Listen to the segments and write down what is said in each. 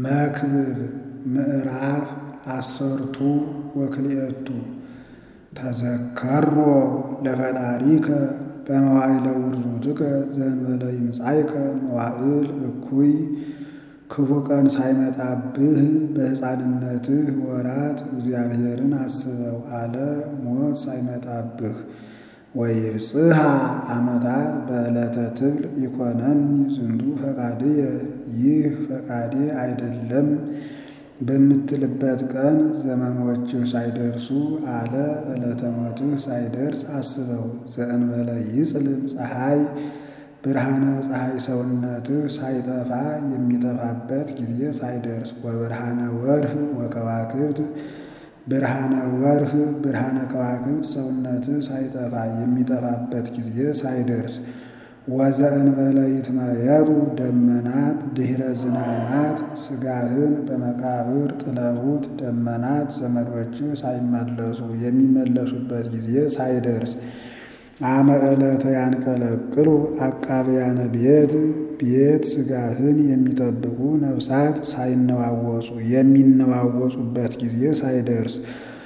መክብብ ምዕራፍ አሰርቱ ወክልኤቱ ተዘከሮ ለፈጣሪከ በመዋዕለ ውርዙትከ ዘእንበለ ይምጻእከ መዋዕል እኩይ ክፉ ቀን ሳይመጣብህ በሕፃንነትህ ወራት እግዚአብሔርን አስበው አለ ሞት ሳይመጣብህ ወይብጽሐ ዓመታት በዕለተ ትብል ይኮነኒ ዝንቱ ፈቃድየ ይህ ፈቃዴ አይደለም በምትልበት ቀን ዘመኖችህ ሳይደርሱ አለ ዕለተ ሞትህ ሳይደርስ አስበው። ዘእንበለ ይጽልም ፀሐይ ብርሃነ ፀሐይ ሰውነትህ ሳይጠፋ የሚጠፋበት ጊዜ ሳይደርስ ወብርሃነ ወርህ ወከዋክብት ብርሃነ ወርህ ብርሃነ ከዋክብት ሰውነትህ ሳይጠፋ የሚጠፋበት ጊዜ ሳይደርስ ወዘእንበለ ይትመየጡ ደመናት ድኅረ ዝናማት ሥጋህን በመቃብር ጥለውት ደመናት ዘመዶችህ ሳይመለሱ የሚመለሱበት ጊዜ ሳይደርስ አመ ዕለተ ያንቀለቅሉ አቃብያነ ቤት ቤት ሥጋህን የሚጠብቁ ነፍሳት ሳይነዋወጹ የሚነዋወጹበት ጊዜ ሳይደርስ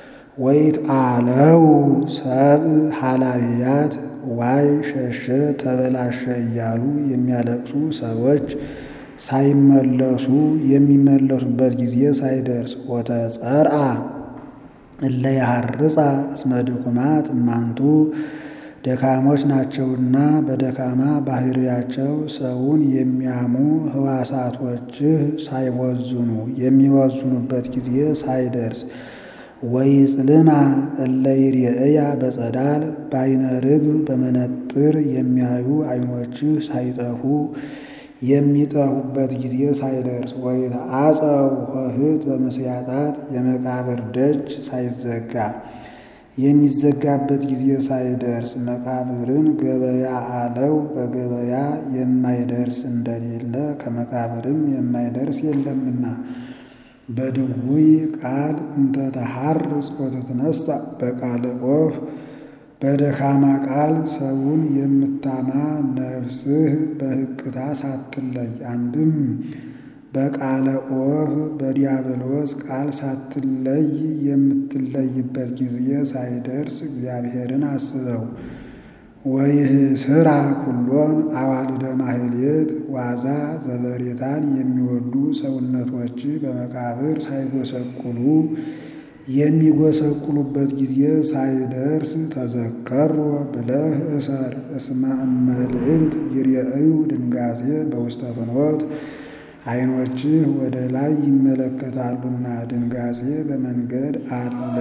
ወይትአለው ሰብእ ኃላፊያት ዋይ ሸሸ ተበላሸ እያሉ የሚያለቅሱ ሰዎች ሳይመለሱ የሚመለሱበት ጊዜ ሳይደርስ ወተጸርአ እለ ያሐርጻ እስመ ድኩማት እማንቱ ደካሞች ናቸውና በደካማ ባህሪያቸው ሰውን የሚያሙ ሕዋሳቶችህ ሳይወዝኑ የሚወዝኑበት ጊዜ ሳይደርስ ወይጽልማ እለ ይሬእያ በጸዳል በዓይነ ርግብ በመነጥር የሚያዩ ዓይኖችህ ሳይጠፉ የሚጠፉበት ጊዜ ሳይደርስ ወይትዓፀው ኆኅት በምስያጣት የመቃብር ደጅ ሳይዘጋ የሚዘጋበት ጊዜ ሳይደርስ መቃብርን ገበያ አለው። በገበያ የማይደርስ እንደሌለ ከመቃብርም የማይደርስ የለምና በድውይ ቃል እንተ ተሐርጽ ወትትነሣ በቃለ ኦፍ በደካማ ቃል ሰውን የምታማ ነፍስህ በሕቅታ ሳትለይ አንድም በቃለ ኦፍ በዲያብሎስ ቃል ሳትለይ የምትለይበት ጊዜ ሳይደርስ እግዚአብሔርን አስበው። ወይህስራ ኩሎን አዋልደ ማሕሌት ዋዛ ዘበሬታን የሚወዱ ሰውነቶች በመቃብር ሳይጎሰቁሉ የሚጎሰቁሉበት ጊዜ ሳይደርስ ተዘከሮ ብለህ እሰር። እስመ እመልዕልት ይሬእዩ ድንጋጼ በውስተ ፍኖት ዓይኖችህ ወደ ላይ ይመለከታሉና ድንጋጼ በመንገድ አለ።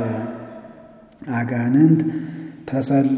አጋንንት ተሰል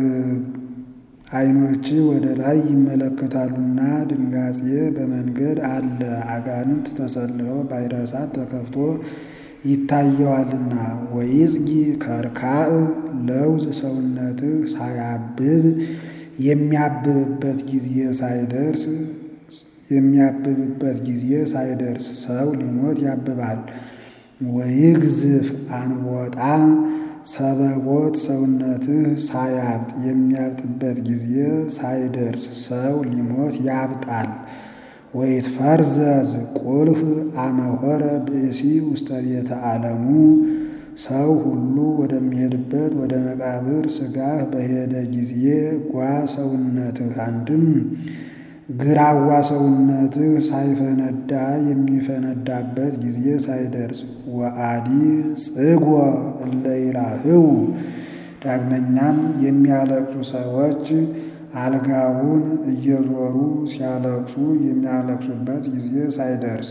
ዓይኖችህ ወደ ላይ ይመለከታሉና ድንጋጼ በመንገድ አለ። አጋንንት ተሰልፈው ባሕረ እሳት ተከፍቶ ይታየዋልና። ወይጽጊ ከርካእ ለውዝ ሰውነትህ ሳያብብ የሚያብብበት ጊዜ ሳይደርስ የሚያብብበት ጊዜ ሳይደርስ ሰው ሊሞት ያብባል። ወይግዝፍ አንቦጣ ሰበቦት ሰውነትህ ሳያብጥ የሚያብጥበት ጊዜ ሳይደርስ ሰው ሊሞት ያብጣል። ወይትፈርዘዝ ቁልፍ አመሆረ ብእሲ ውስተ ቤተ ዓለሙ ሰው ሁሉ ወደሚሄድበት ወደ መቃብር ሥጋህ በሄደ ጊዜ ጓ ሰውነትህ አንድም ግራዋ ሰውነትህ ሳይፈነዳ የሚፈነዳበት ጊዜ ሳይደርስ ወአዲ ጽጎ እለ ይላህው ዳግመኛም የሚያለቅሱ ሰዎች አልጋውን እየዞሩ ሲያለቅሱ የሚያለቅሱበት ጊዜ ሳይደርስ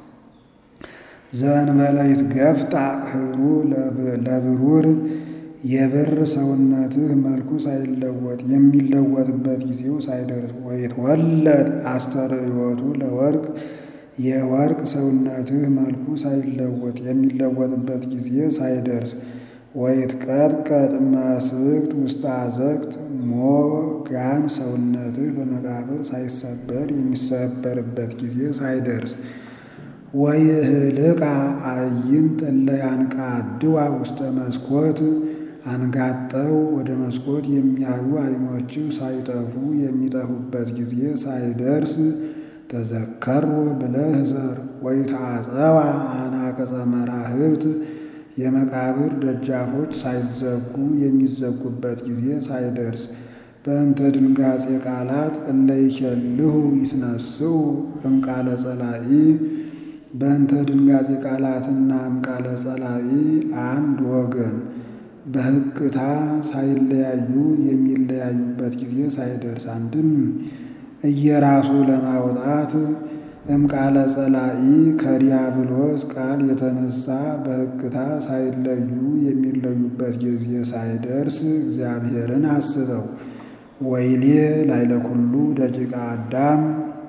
ዘእንበለ ይትገፍጣ ኅብሩ ለብሩር የብር ሰውነትህ መልኩ ሳይለወጥ የሚለወጥበት ጊዜው ሳይደርስ ወይትወለድ አስተርእዮቱ ለወርቅ የወርቅ ሰውነትህ መልኩ ሳይለወጥ የሚለወጥበት ጊዜ ሳይደርስ ወይትቀጥቀጥ መስብክት ውስተ አዘቅት ሞጋን ሰውነትህ በመቃብር ሳይሰበር የሚሰበርበት ጊዜ ሳይደርስ ወይህልቃ አዕይንት እለ ያንቃድዋ ውስተ መስኮት አንጋጠው ወደ መስኮት የሚያዩ ዓይኖችህ ሳይጠፉ የሚጠፉበት ጊዜ ሳይደርስ ተዘከሮ ብለህ ዘር ወይትዓፀዋ አናቅጸ መራህብት የመቃብር ደጃፎች ሳይዘጉ የሚዘጉበት ጊዜ ሳይደርስ በእንተ ድንጋጼ ቃላት እለ ይኬልሁ ይትነስኡ እምቃለ ጸላኢ በእንተ ድንጋጼ ቃላትና እምቃለ ጸላኢ አንድ ወገን በሕቅታ ሳይለያዩ የሚለያዩበት ጊዜ ሳይደርስ አንድም እየራሱ ለማውጣት እምቃለ ጸላኢ ከዲያብሎስ ቃል የተነሳ በሕቅታ ሳይለዩ የሚለዩበት ጊዜ ሳይደርስ እግዚአብሔርን አስበው። ወይሌ ላይለ ኩሉ ደቂቀ አዳም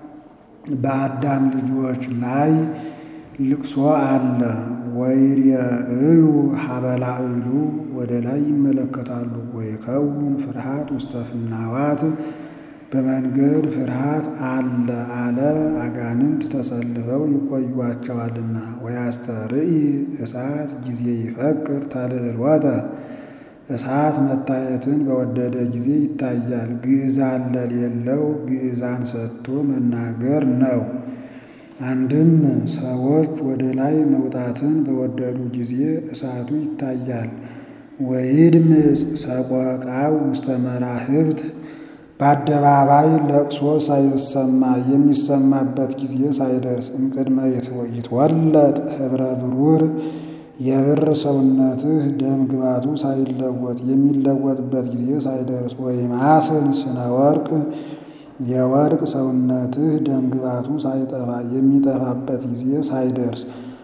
በአዳም ልጆች ላይ ልቅሶ አለ። ወይሬእዩ ሀበላዕሉ ወደ ላይ ይመለከታሉ። ወይከውን ፍርሃት ውስተ ፍናዋት በመንገድ ፍርሃት አለ አለ አጋንንት ተሰልፈው ይቆዩዋቸዋልና። ወያስተርኢ እሳት ጊዜ ይፈቅር ተልዕልወተ እሳት መታየትን በወደደ ጊዜ ይታያል። ግዕዛን ለሌለው ግዕዛን ሰጥቶ መናገር ነው። አንድም ሰዎች ወደ ላይ መውጣትን በወደዱ ጊዜ እሳቱ ይታያል። ወይድምፅ ሰቆቃው ውስተ መራህብት በአደባባይ ለቅሶ ሳይሰማ የሚሰማበት ጊዜ ሳይደርስ እምቅድመ ይትወለጥ ኅብረ ብሩር የብር ሰውነትህ ደም ግባቱ ሳይለወጥ የሚለወጥበት ጊዜ ሳይደርስ ወይማስን ስነ ወርቅ የወርቅ ሰውነትህ ደም ግባቱ ሳይጠፋ የሚጠፋበት ጊዜ ሳይደርስ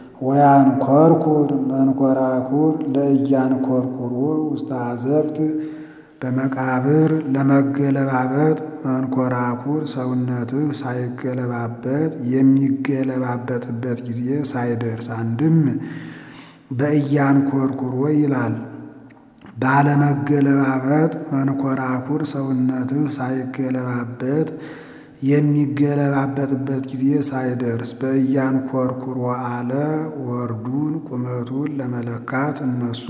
ወያንኰርኩር መንኰራኩር ለእያንኰርኩሮ ውስተ አዘቅት በመቃብር ለመገለባበጥ መንኰራኩር ሰውነትህ ሳይገለባበጥ የሚገለባበጥበት ጊዜ ሳይደርስ አንድም በእያንኰርኩሮ ይላል። ባለመገለባበጥ መንኰራኩር ሰውነትህ ሳይገለባበጥ የሚገለባበጥበት ጊዜ ሳይደርስ በእያንኰርኩሮ አለ። ወርዱን ቁመቱን ለመለካት እነሱ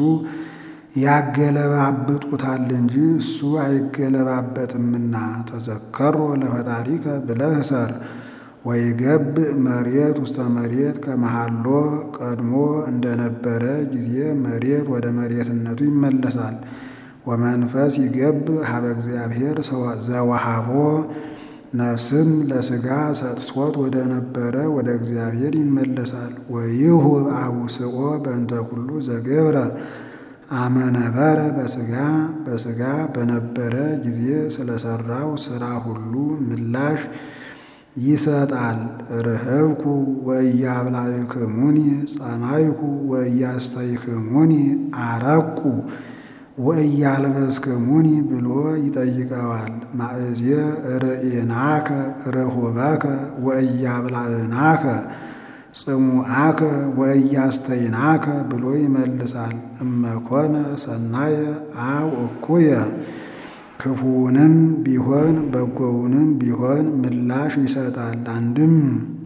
ያገለባብጡታል እንጂ እሱ አይገለባበጥምና። ተዘከሮ ለፈጣሪከ ብለህ ሰር ወይገብእ መሬት ውስተ መሬት ከመሃሎ ቀድሞ እንደነበረ ጊዜ መሬት ወደ መሬትነቱ ይመለሳል። ወመንፈስ ይገብእ ሀበ እግዚአብሔር ዘወሃቦ ነፍስም ለሥጋ ሰጥቶት ወደ ነበረ ወደ እግዚአብሔር ይመለሳል። ወይሁብ አቡስኦ በእንተ ኩሉ ዘገብረ አመነበረ በሥጋ በሥጋ በነበረ ጊዜ ስለሰራው ሥራ ሁሉ ምላሽ ይሰጣል። ርህብኩ ወእያብላዕክሙኒ ጸማይኩ ወእያስተይክሙኒ አረቁ ወእያልበስክሙኒ ብሎ ይጠይቀዋል። ማእዜ ርኢናከ ርሁበከ ወእያብላዕናከ ጽሙዓከ ወእያስተይናከ ብሎ ይመልሳል። እመኮነ ሰናየ አው እኩየ ክፉውንም ቢሆን በጎውንም ቢሆን ምላሽ ይሰጣል። አንድም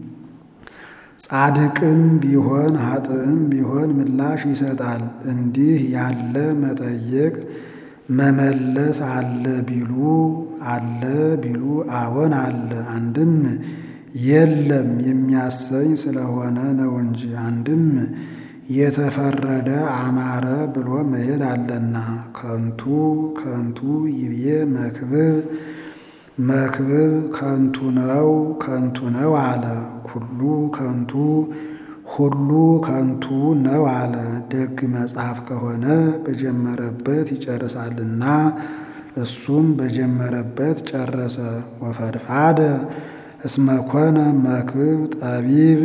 ጻድቅም ቢሆን ኃጥእም ቢሆን ምላሽ ይሰጣል። እንዲህ ያለ መጠየቅ መመለስ አለ ቢሉ አለ ቢሉ አዎን አለ። አንድም የለም የሚያሰኝ ስለሆነ ነው እንጂ አንድም የተፈረደ አማረ ብሎ መሄድ አለና። ከንቱ ከንቱ ይብዬ መክብብ መክብብ ከንቱ ነው ከንቱ ነው አለ። ኩሉ ከንቱ ሁሉ ከንቱ ነው አለ። ደግ መጽሐፍ ከሆነ በጀመረበት ይጨርሳልና እሱም በጀመረበት ጨረሰ። ወፈድፋደ እስመኮነ መክብብ ጠቢብ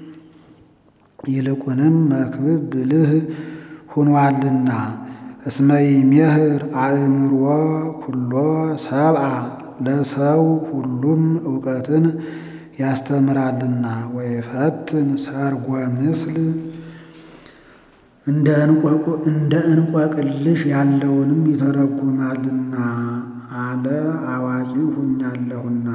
ይልቁንም መክብብ ብልህ ሁኗልና እስመ ይሜህር አእምሮ ኩሎ ሰብአ ለሰው ሁሉም እውቀትን ያስተምራልና። ወይፈትን ሰርጎ ምስል እንደ እንቆቅልሽ ያለውንም ይተረጉማልና አለ አዋቂ ሁኛለሁና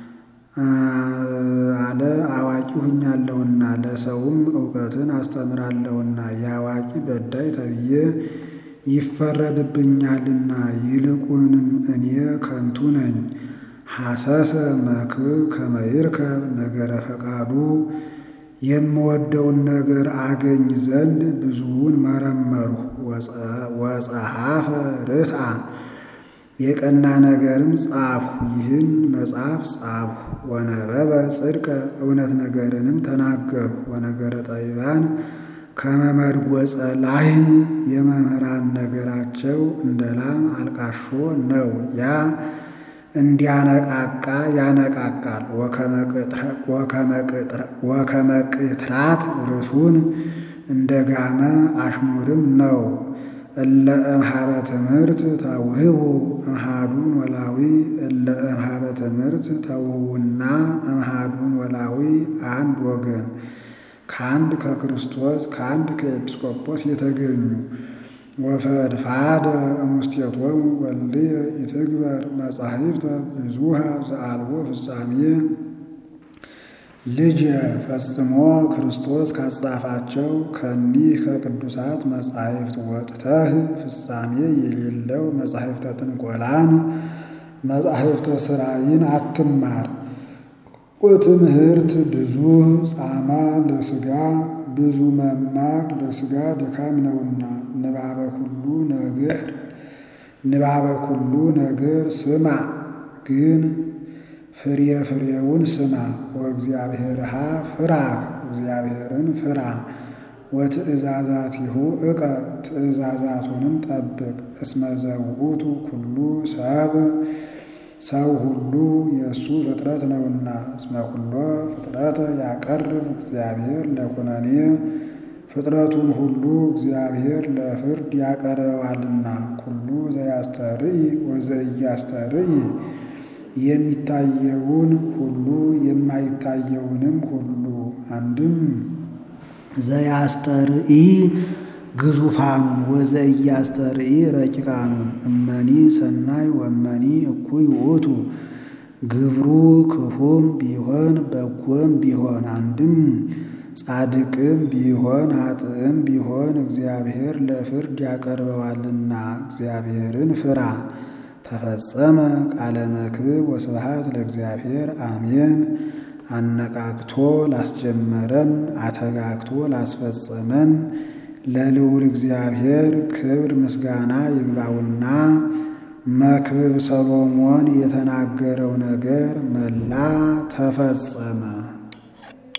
አለ አዋቂ ሁኛለሁና ለሰውም እውቀትን አስተምራለሁና የአዋቂ በዳይ ተብዬ ይፈረድብኛልና። ይልቁንም እኔ ከንቱ ነኝ ሐሰሰ መክብብ ከመይርከብ ነገረ ፈቃዱ የምወደውን ነገር አገኝ ዘንድ ብዙውን መረመርሁ። ወጸሐፈ ርትዓ የቀና ነገርም ጻፍሁ። ይህን መጽሐፍ ጻፍሁ። ወነበበ ጽድቀ እውነት ነገርንም ተናገርሁ። ወነገረ ጠቢባን ከመመድጎጸ ላህም የመምህራን ነገራቸው እንደ ላም አልቃሾ ነው። ያ እንዲያነቃቃ ያነቃቃል። ወከመ ቅትራት ርሱን እንደ ጋመ አሽሙርም ነው። እለ እምሃበ ትምህርት ተውህቡ እምሃዱን ወላዊ እለ እምሃበ ትምህርት ተውህቡና እምሃዱን ወላዊ አንድ ወገን ከአንድ ከክርስቶስ ከአንድ ከኤጲስቆጶስ የተገኙ ወፈድፋደ እሙስቴቶሙ ወልድየ ይትግበር መጻሕፍተ ብዙሃ ዘአልቦ ፍጻሜ ልጅ ፈጽሞ ክርስቶስ ካጻፋቸው ከኒህ ከቅዱሳት መጻሕፍት ወጥተህ ፍጻሜ የሌለው መጻሕፍተ ጥንቆላን መጻሕፍተ ሥራይን አትማር። ወትምህርት ብዙ ጻማ ለሥጋ ብዙ መማር ለሥጋ ድካም ነውና ንባበ ኩሉ ነገር ንባበ ኩሉ ነገር ስማ ግን ፍሬ ፍሬውን ስማ። ወእግዚአብሔርሃ ፍራህ እግዚአብሔርን ፍራ። ወትእዛዛቲሁ እቀ ትእዛዛቱንም ጠብቅ። እስመ ዘውእቱ ኩሉ ሰብ ሰው ሁሉ የእሱ ፍጥረት ነውና። እስመ ኩሎ ፍጥረተ ያቀርብ እግዚአብሔር ለኩነኔ ፍጥረቱን ሁሉ እግዚአብሔር ለፍርድ ያቀርበዋልና። ኩሉ ዘያስተርኢ ወዘኢያስተርኢ የሚታየውን ሁሉ የማይታየውንም ሁሉ አንድም ዘያስተርኢ ግዙፋኑን ወዘኢያስተርኢ ረቂቃኑን እመኒ ሰናይ ወመኒ እኩይ ውእቱ ግብሩ ክፉም ቢሆን በጎም ቢሆን አንድም ጻድቅም ቢሆን ኃጥእም ቢሆን እግዚአብሔር ለፍርድ ያቀርበዋልና እግዚአብሔርን ፍራ። ተፈጸመ ቃለ መክብብ ወስብሐት ለእግዚአብሔር አሜን። አነቃቅቶ ላስጀመረን አተጋግቶ ላስፈጸመን ለልዑል እግዚአብሔር ክብር ምስጋና ይግባውና መክብብ ሰሎሞን የተናገረው ነገር መላ ተፈጸመ።